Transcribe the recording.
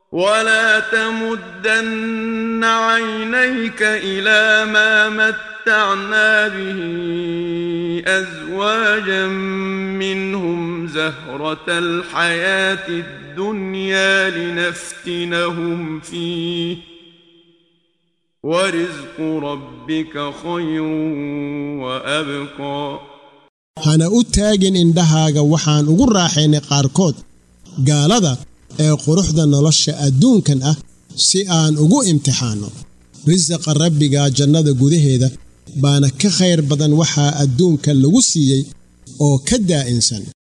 ولا تمدن عينيك إلى ما متعنا به أزواجا منهم زهرة الحياة الدنيا لنفتنهم فيه ورزق ربك خير وأبقى hana u taagin indhahaaga waxaan ugu raaxaynay qaarkood gaalada ee quruxda nolosha adduunkan ah si aan ugu imtixaanno risaqa rabbiga jannada gudaheeda baana ka khayr badan waxaa adduunka lagu siiyey oo ka daa'insan